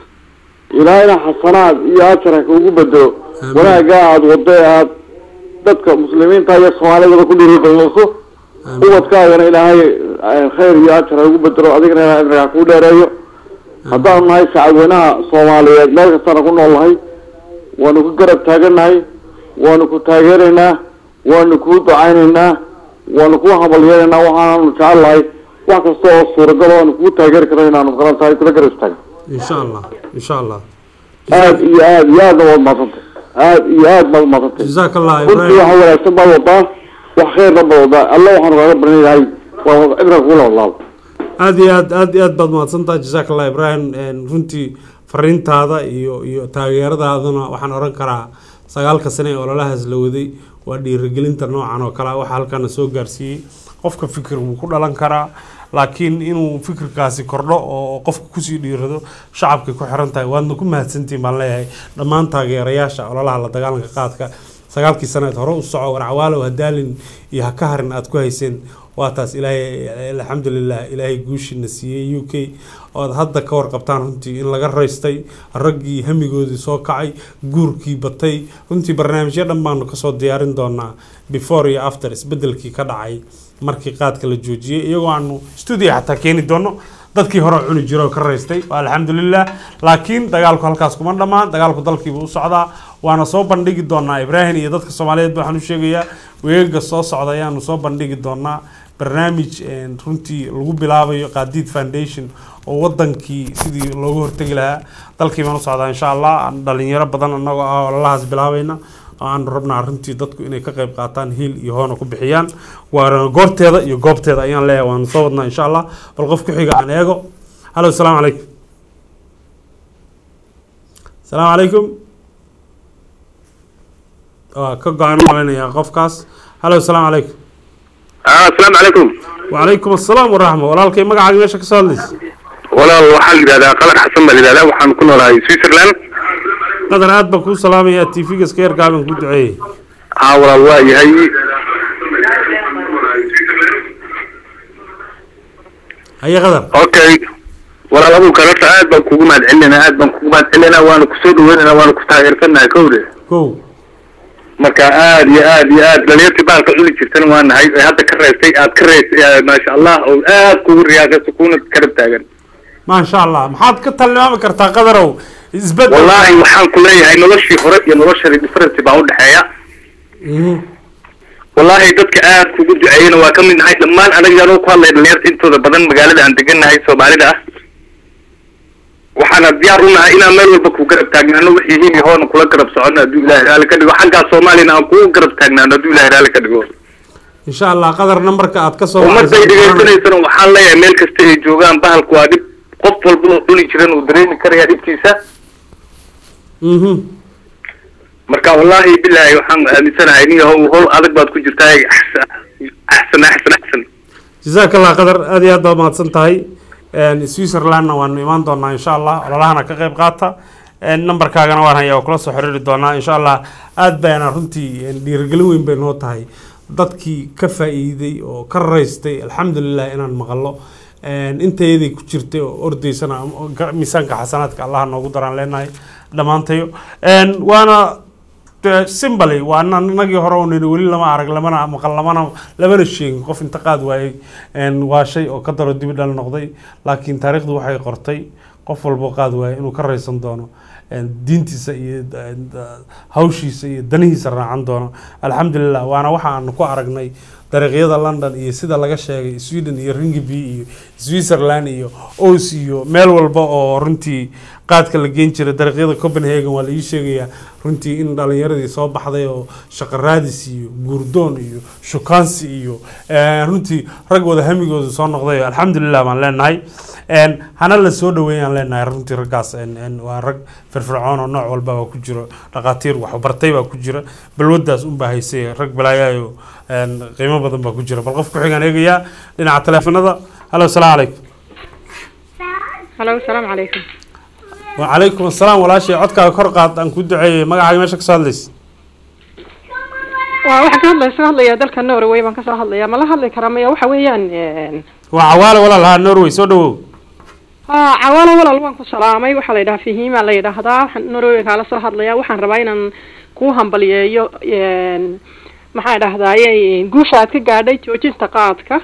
ilaahayna xasanaad iyo ajar ha kuugu bedelo wanaaggaa aada wado ee aad dadka muslimiinta iyo soomaalidaba ku dhiirigelinayso ubadkaagana ilaahay eh, khayr iyo ajar ha ugu bedelo adigana ilaahay cimriga ha kuu dheereeyo haddaanu nahay shacabweynaha soomaaliyeed meel kastaana ku nool nahay waanu ku garab taaganahay waanu ku taageeraynaa waanu kuu ducaynaynaa waanu kuu habalyeelaynaa waxaanu jecel lahay wax kasta oo suuragal oo aanu kugu taageeri karno inaanu garan tahay kula garab istaagno insha allah insha allah aad iyo aad iyo aadna waad mahadsantay aad iyo aad baad umahadsantay jazaak allah runtii ibrahim waxa wanaagsan baad wadaa wax khayrna baad wadaa alla waxaanu kaaga baranayahay waa cibra kugula wadlaado aad iyo aad aad iyo aad baad mahadsantahay jazaak allah ibrahim Een, runtii fariintaada iyo iyo taageeradaaduna waxaan oran karaa sagaalka sane ee ololahaas la waday waa dhiirigelinta noocan oo kale ah waxa halkana soo gaarsiiyey qofka fikir wuu ku dhalan karaa laakiin inuu fikirkaasi kordho oo qofka kusii dhiirado shacabkay ku xiran tahay waadna ku mahadsantihin baan leeyahay dhammaan taageerayaasha ololaha la dagaalanka qaadka sagaalkii saneed hore u soco warcawaalow hadaalin iyo ha ka harin aad ku hayseen waa taas ilaahay alxamdulilah ilaahay guushiina siiyey u k ood hadda ka warqabtaan runtii in laga raystay raggii hamigoodii soo kacay guurkii batay runtii barnaamijyo dhan baanu kasoo diyaarin doonaa before iyo after isbedelkii ka dhacay markii qaadka la joojiyey iyagoo aanu studio xataa keeni doono dadkii hore cuni jiro oo ka raystay waa alxamdulilah laakiin dagaalku halkaas kuma dhammaan dagaalku dalkiibu u socdaa waana soo bandhigi doonaa ibraahim iyo dadka soomaaliyeed waxaan u sheegayaa weegaga soo socda ayaanu soo bandhigi doonaa barnaamij een, runtii lagu bilaabayo qaadiid foundation oo wadankii sidii loogu hortegi lahaa dalkii baan u socdaa insha allah aan dhalinyaro badan anagoo ah ololahaas bilaabayna oo aan rabnaa runtii dadku inay ka qayb qaataan hiil iyo hoona ku bixiyaan waana goorteeda iyo goobteeda ayaan leeyahay waanu soo wadnaa insha allah bal qof ku xiga aan eego halo asalaamu calaykum asalaamu calaykum waa ka go-an malinayaa qofkaas halo asalaamu calaykum asalaamu calaykum wacalaykum assalaam waraxma walaalkay magacaaga meesha kasoo hadlaysa walaal waxaa la yidhahdaa qalar xasan baa la yidhahdaa waxaan ku noolahay switzerland qadar aad baan kuu salaamaya tv-ga iska yarkaaban ku duceeyey haa walaal waa yahay haye qadar okay walaal abuurka horta aad baan kugu mahad celinayna aad baan kugu mahad celinayna waana kusoo dhaweynayna waana ku taageersanahay kowde kow marka aad iyo aad iyo aad dhalinyartii baalka cuni jirtana waa nahay ee hadda ka reestay aad ka reestay maasha allah oo aad kugu riyaaqayso kuna karab taagan maasha allah maxaad ka tilmaami kartaa qadarow isbedel wallaahi waxaan ku leeyahay noloshii hore iyo noloshani difference baa udhexeeya wallaahi dadka aad kugu duceeyena waa ka mid nahay dhammaan anaga anoo ku hadlay dhalinyarta intooda badan magaalada aan degannahay soomaalida ah waxaana diyaar u nahay inaan meel walba ku garab taagnaano wixii hili hoona kula garab socono hadduu ilahay raali ka dhigo xaggaa soomaaliyana aan kugu garab taagnaano hadduu ilahay raali ka dhigo insha allah qadar nambarka aad ka soo ummadday dhegaysanaysana waxaan leeyahay meel kasta ay joogaan bahalku waa dhib qof walba oo cuni jiran uu dareemi karaya dhibkiisa marka wallaahi bilaahi waxaan aaminsanahay nin yahow howl adag baad ku jirtaa axsan axsan axsan jazaak allah qadar aad iyo aad baad mahadsan tahay switzerlandna waanu imaan doonaa insha allah ololahana ka qayb qaata nambarkaagana waan hayaa oo kula soo xiriiri doonaa insha allah aad bayna runtii dhiirigelin weyn bay noo tahay dadkii ka faa'iiday oo ka raystay alxamdulilah inaan maqalo intayadii ku jirtay oo ordaysana miisaanka xasanaadka allaha noogu daraan leenahay dhammaantayo waana simbly waa nagii hore oo nidhi weli lama arag lamana maqal lamana lamana sheegin qof inta qaad waayey waa shay oo ka daro dibi dhal noqday laakiin taariikhdu waxay qortay qof walbo qaad waayey inuu ka raysan doono diintiisa iyo hawshiisa iyo danihiisa raacan doono alxamdulilah waana waxa aanu ku aragnay dariiqyada london iyo sida laga sheegay sweden iyo ringiby iyo switzerland iyo os iyo meel walba oo runtii qaadka la geen jiray dariiqyada copenhagen waa la ii sheegayaa runtii in dhalinyaradii soo baxday oo shaqo raadis iyo guurdoon iyo shukaansi iyo runtii rag wada hamigooda soo noqday alxamdulilah baan leenahay hana la soo dhaweeyaan leenahay runtii raggaas waa rag firfircoon oo nooc walba baa ku jiro dhaqaatiir waxbartay baa ku jira balwadaas unbaa haysay rag balaayayo qiimo badan baa ku jira bal qof ku-xigaan eegayaa dhinaca teleefanada halo asalaamu calaykum halo asalaamu calaykum wacalaykum asalaam walaashay codkaaga kor qaad aan ku duceeyey magacaaga meesha kasoo hadlaysa waa waxaan ka hadlaya soo hadlaya dalka norway baan kasoo hadlaya ma la hadli karaa maya waxa weeyaan waa cawaale walaal haa norway soo dhawow ha cawaalo walaal waan ku salaamay waxaa la yidhaha fahiima la yidhaahdaa waxaan norway kaala soo hadlaya waxaan rabaa inaan kuu hambaliyeeyo maxaa dhahdaye guusha aad ka gaadhay joojinta qaadka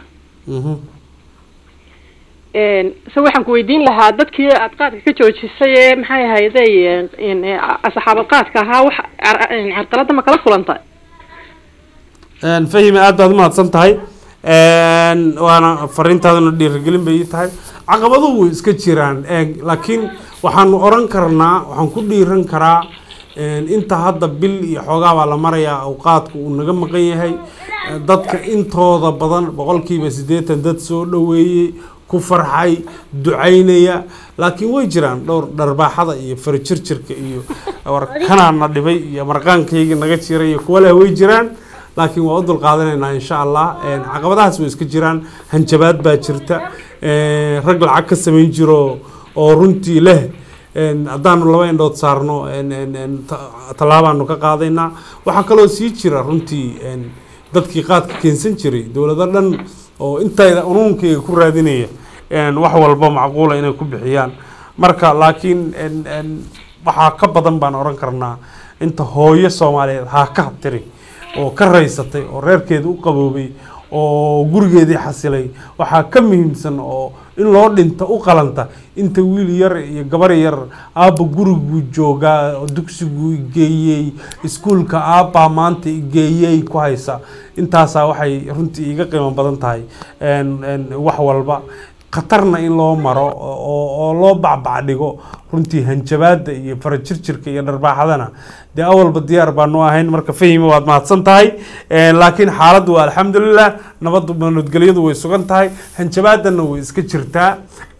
se waxaan ku weydiin lahaa dadkii aad qaadka ka joojisay ee maxay ahayday asxaabad qaadka ahaa wax carqalada ma kala kulantay fahime aad baad umahadsan tahay waana fariintaaduna dhiirigelin bay ii tahay caqabaduhu way iska jiraan laakiin waxaanu oran karnaa waxaan ku dhiiran karaa inta hadda bil iyo xoogaa baa la marayaa awqaadku uu naga maqan yahay dadka intooda badan boqolkiiba siddeetan dad soo dhoweeyey ku farxay ducaynaya laakiin way jiraan dhowr dharbaaxada iyo farjirjirka iyo warkanaana dhibay iyo marqaankayga naga jiray iyo kuwa leh way jiraan laakiin waa u dulqaadanaynaa insha allah caqabadahaas way iska jiraan hanjabaad baa jirta rag lacag ka samayn jiro oo runtii leh haddaanu laba indhood saarno tallaabaanu ka qaadaynaa waxaa kaloo sii jira runtii dadkii qaadka keensan jiray dowlado dhan oo intayda unuunkayga ku raadinaya wax walba macquula inay ku bixiyaan marka laakiin waxaa ka badan baan oran karnaa inta hooyo soomaaliyeed haa ka tiri oo ka raysatay oo reerkeeda u qaboobay oo gurigeedii xasilay waxaa ka muhiimsan oo in loo dhinta u qalanta inta wiil yar iyo gabar yar aabba guriguu joogaa oo dugsiguu igeeyey iskuulka aabbaa maanta igeeyey ku haysa intaasaa waxay runtii iga qiimo badan tahay wax walba khatarna in loo maro oo loo bacbac dhigo runtii hanjabaada iyo farajirjirka iyo dharbaaxadana dee awalba diyaar baanu ahayn marka fahima waad mahadsan tahay laakiin xaaladdu waa alxamdulilah nabaddu nabadgelyadu way sugan tahay hanjabaadana way iska jirtaa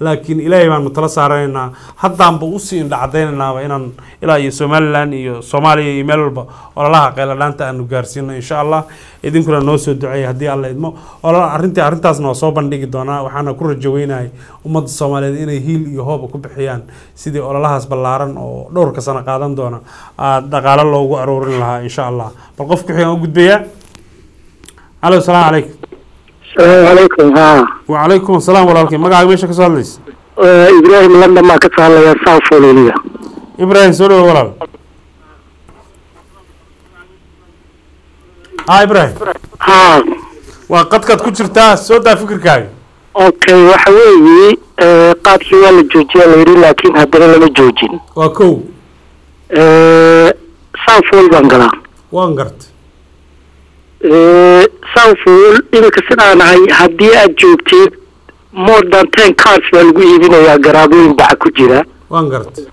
laakiin ilaahay baanu tala saaranaynaa haddaanba usii indhacadaynaynaba inaan ilaa iyo somalilan iyo soomaaliya iyo meel walba ololaha qayladhaanta aanu gaarsiino insha allah idinkuna noo soo duceeya haddii alla idmo olol arrintii arrintaasna waa soo bandhigi doonaa waxaana ku rajo weynahay ummadda soomaaliyeed inay hiil iyo hooba ku bixiyaan sidii ololahaas ballaaran oo dhowrka sano qaadan doona aada dhaqaalo loogu aroorin lahaa insha allah bal qof ku xigaan u gudbayaa alo asalaamu calaykum السلام عليكم ها وعليكم السلام walaalkay magacaaga meesha ka soo hadlaysa إبراهيم لندن ما كتسهل يا صاف وليلية ibrahim soo dhawo walaal ha ibrahim ها waa qadkaad ku jirtaa soo daa fikirkaaga أوكي وحوي قاتل ولا جوجي ليري لكن هدنا لما جوجين waa kow صاف ول بنقلا waan gartay صاف ول إذا كسر أنا هاي هدي أجوبتي more than ten cars baa lagu iibinayaa garaabooyin baca ku jira waan gartay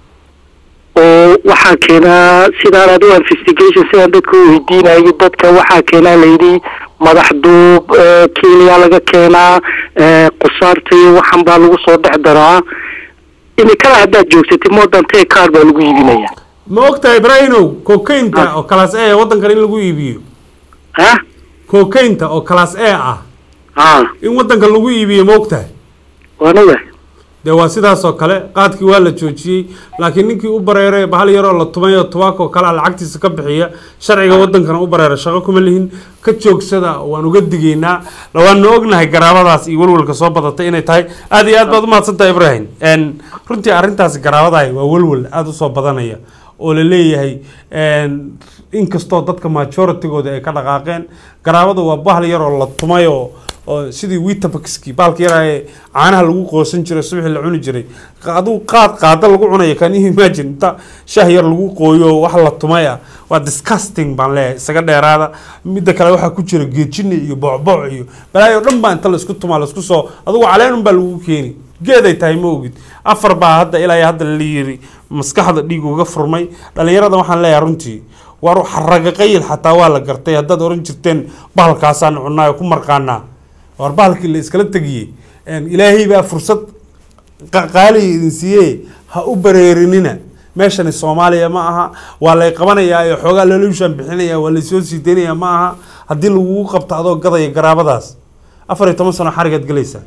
oo waxaa keenaa sidaan adigo investigation sidaan dadka u weydiinayo dadka waxaa keenaa layidhi madax duub eh, kenya laga keenaa eh, qusaarta iyo waxan baa lagu soo dhex daraa imikada haddaad joogtatay more than ten car baa lagu iibinayaa ma ogtahay ibrahimow kokaynta oo class a waddankan in lagu iibiyo ha kokaynta oo class a ah ha in waddankan lagu iibiyo ma ogtahay waanaga dee waa sidaas oo kale qaadkii waa la joojiyey laakiin ninkii u bareeray bahal yaroo la tumay oo tubaak oo kale ah lacagtiisa ka bixiya sharciga waddankana u bareera shaqo kuma lihin ka joogsada waan uga digaynaa waanu ognahay garaabadaas iyo walwalka soo badatay inay tahay aad iyo aad baad umahadsantahay ibrahim n runtii arrintaasi garaabadahay waa walwal aada usoo badanaya oo la leeyahay inkastoo dadka majoritygooda ay ka dhaqaaqeen garaabada waa bahal yaroo la tumay oo oo sidii witabaxki bahalka yaraa ee caanaha lagu qoosan jiray subaxii la cuni jiray aduu qaad qaada lagu cunaya kan you imagine inta shah yar lagu qooyo wax la tumay ah waa disgusting baan leeyahay isaga dheeraada midda kale waxaa ku jira geejini iyo bocboc iyo balaayo dhan baa inta laisku tumaa laisku soo adugu caleenun baa lagu keeni geeday tahay ma ogid afar baa hadda ilaa iyo hadda la yiri maskaxda dhiig uga furmay dhalinyarada waxaan leeyahay runtii war xaraga qayil xataa waa la gartay haddaad oran jirteen bahalkaasaan cunaa ku marqaanaa war bahalkii la iskala tegiyey ilaahay baa fursad qaaliga idin siiye ha u bareerinina meeshani soomaaliya ma aha waa lay qabanayaa iyo xoogaa loolushaan bixinaya waa laysoo sii daynaya ma aha haddii lagugu qabto adoo gadaya garaabadaas afar iyo toban sano xarigaad gelaysaa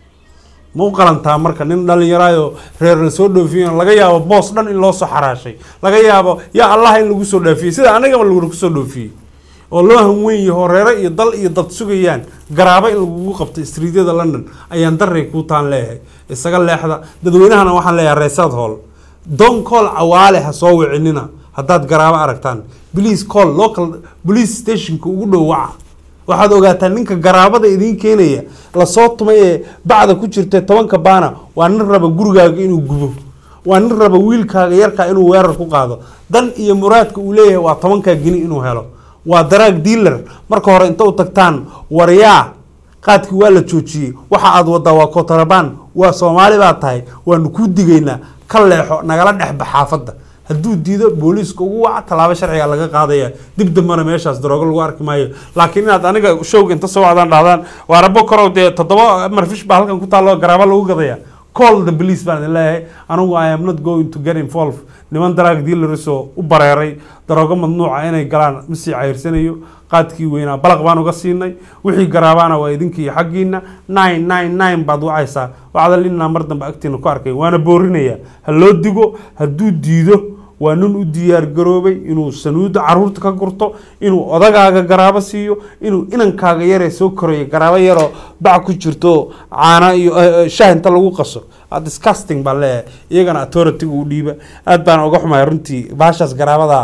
ma u qalantaa marka nin dhalinyaraayo reer la soo dhoofiyo laga yaabo boos dhan in loo soo xaraashay laga yaabo yaa allah in lagu soo dhaafiyey sida anagaba lagu soo dhoofiyey oo loo hanweyn yaho reere iyo dal iyo dad sugayaan garaabo in lagugu qabto istriidyada london ayaan daray kuu taan leeyahay isaga leexda dadweynahana waxaan leeyahay reesaad hool don call cawaale ha soo wicinina haddaad garaabo aragtaan police call local police stationka ugu dhow waca waxaad ogaataa ninka garaabada idiin keenaya lasoo tumay ee bacda ku jirta tobanka baana waa nin raba gurigaaga inuu gubo waa nin raba wiilkaaga yarkaa inuu weerar ku qaado dan iyo muraadka uu leeyahay waa tobankaa geni inuu helo waa daraag dealer marka hore inta u tagtaan waryaa qaadkii waa la joojiyey waxa aad wadaa waa kotarabaan waa soomaali baa tahay waanu kuu digaynaa ka leexo nagala dhexba xaafadda hadduu diido booliiska ugu waca tallaabo sharciga laga qaadaya dib dambana meeshaas daroogo lagu arki maayo laakiin inaad aniga showga inta soo wacdaan dhahdaan waa rabo korow dee toddoba marfish baa halkan ku taallo garaabo lagu gadaya call the police baan idin leeyahay anigu i am not going to get involved niman daraag dealers oo u bareeray daroogo mamnuuca inay galaan ma sii cayrsanayo qaadkii weynaa balaq baan uga siinay wixii garaabaana waa idinka iyo xaggiina nine nine nine baad wacaysaa wacda linaa mar dambe agtiina ku arkay waana boorinaya ha loo digo hadduu diido waa nin u diyaar garoobay inuu sanuuda caruurta ka gurto inuu odagaaga garaabo siiyo inuu inankaaga yaree soo korayo garaabo yaroo bac ku jirto caana iyo shah inta lagu qaso disgusting baan leeyahay iyagana authority u dhiiba aad baan uga xumaya runtii baashaas garaabada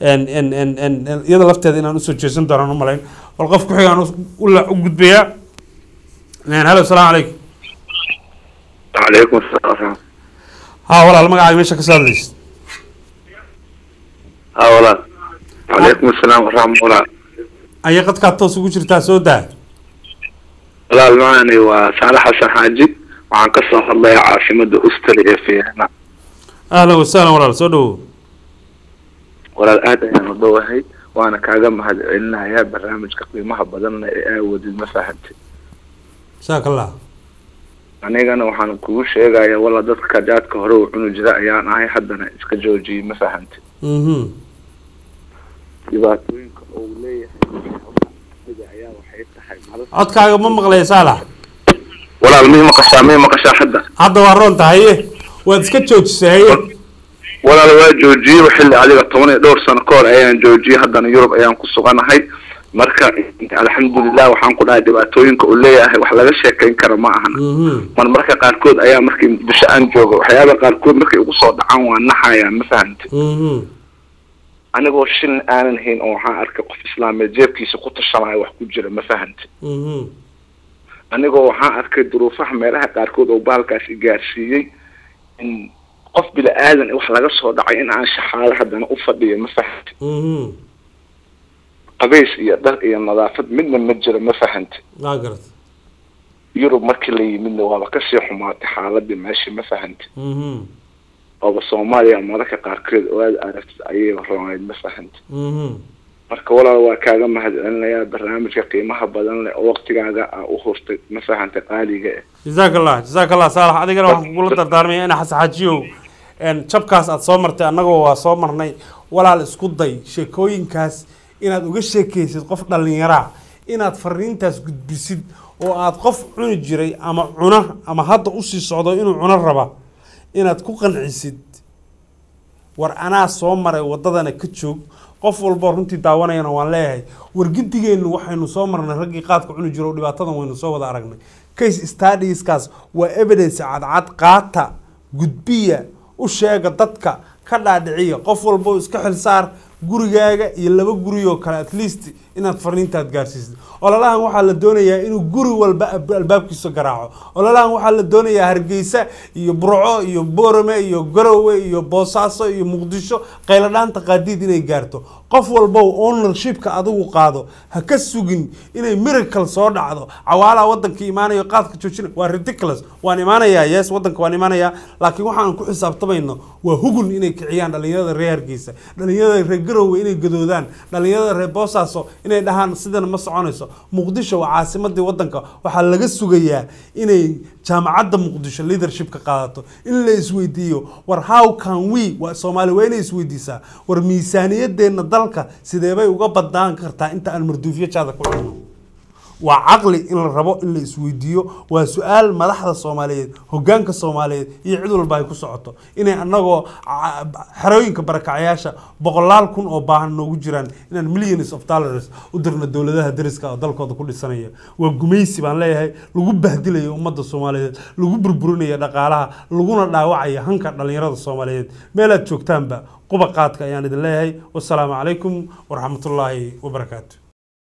iyada lafteeda inaan usoo jeesan doonaan u malayn bal qof ku xigaan u gudbayaa halo salaamu calaykum calaykum asalaam ha walaal magacaaga meesha ka soo hadlaysa ha walaal calaykum asalaam waraxmatullah aya qadkaad toos ugu jirtaa soo daa walaal maani waa saale xasan xaaji waxaan ka soo hadlayaa caasimada ustri ee fiicna ahlan wasahlan walaal soo dhawow walaal aad ayaan u dhowahay waana kaaga mahad celinayaa barnaamijka qiimaha badanna ee aawadid ma fahamtay jazaak allah anigana waxaan kugu sheegayaa walla dadka jaadka hore uu cuni jira ayaan ahay haddana iska joojiyey ma fahante mhm dhibaatooyinka uu leeyahay ayaa waxay tahay codkaaga ma maqlaya saalax walaal mii maqashaa mii maqashaa hadda hadda waa roon tahaye waad iska joojisay haye walaal waa joojiyey xilli adiga toban iyo dhowr sano ka hor ayaan joojiyey haddana yurub ayaan ku suganahay marka alxamdulilah waxaan ku dhahay dhibaatooyinka uu leeyahay wax laga sheekayn kara ma ahan mar marka qaarkood ayaa markii muqdisho aan joogo waxyaaba qaarkood markay igu soo dhacaan waa naxayaa ma fahante mhm anigoo shilin aanan hayn oo waxaan arkay qof islaameed jeebkiisa ku tashanaya wax ku jira ma fahante mhm anigoo waxaan arkay duruufaha meelaha qaarkood oo bahalkaas i gaarsiiyey in qof bila aadan wax laga soo dhacay in aan shaxaado haddana u fadhiyo ma fahante mhm qabays iyo dhar iyo nadaafad midna ma jiro ma fahante waa garata yurub markii la yimidna waaba kasii xumaatay xaaladii meesha ma fahante mhm ooba soomaaliya mararka qaarkood oo aad aragtid ayay roonayd ma fahante mhm marka walaal waa kaaga mahadcelinayaa barnaamijka qiimaha badan leh oo waqtigaaga aa u hurtay ma fahante qaaliga eh jazaak allah jazaak allah saalax adigana waxaan kugula dardaarmaya ina xasaxaajiyow een jabkaas aad soo martay annagoo waa soo marnay walaal isku day sheekooyinkaas inaad uga sheekaysid qof dhallinyaraa inaad fariintaas gudbisid oo aad qof cuni jiray ama cuna ama hadda usii socdo inuu cuno raba inaad ku qancisid war anaa soo maray waddadana ka joog qof walboo runtii daawanayana waan leeyahay wargidigeennu waxaynu soo marnay raggii qaadka cuni jiro oo dhibaatadan waynu soo wada aragnay case studieskaas waa evidence cadcad qaata gudbiya u sheega dadka ka dhaadhiciya qof walbo iska xilsaar gurigaaga iyo laba guri oo kale at least inaad fariintaad gaarsiisid ololahan waxaa la doonayaa inuu guri walba ab- albaabkiisa garaaco ololahan waxaa la doonayaa hargeysa iyo burco iyo boorame iyo garowe iyo boosaaso iyo muqdisho qayladhaanta qaadiid inay gaarto qof walbow ownershipka adigu qaado ha ka sugin inay miracle soo dhacdo cawaalaha wadanka imaanayo qaadka joojina waa ridiculous waan imaanayaa yes wadanka waan imaanayaa laakiin waxaan ku xisaabtamayno waa hugun inay kiciyaan dhalinyarada reer hargeysa dhalinyarada reer garowe inay gadoodaan dhalinyarada reer boosaaso inay dhahaan sidan ma soconayso muqdisho waa caasimadii wadanka waxaa laga sugayaa inay jaamacadda muqdisho leadership ka qaadato in la isweydiiyo war how can we waa soomaali waa inay isweydiisaa war miisaaniyadeenna dalka sidee bay uga badnaan kartaa inta aan marduufiyo jaada ku cunno waa caqli in la rabo in la isweydiiyo waa su-aal madaxda soomaaliyeed hogaanka soomaaliyeed iyo cid walba ay ku socoto inay anagoo ca- xerooyinka barakacayaasha boqolaal kun oo baahan noogu jiraan inaan millions of dollars u dirno dowladaha dariska oo dalkooda ku dhisanaya waa gumaysi baan leeyahay lagu bahdilayo ummadda soomaaliyeed lagu burburinaya dhaqaalaha laguna dhaawacaya hanka dhalinyarada soomaaliyeed meelaad joogtaanba quba qaadka ayaan idin leeyahay wasalaamu calaykum waraxmatullaahi wabarakaatu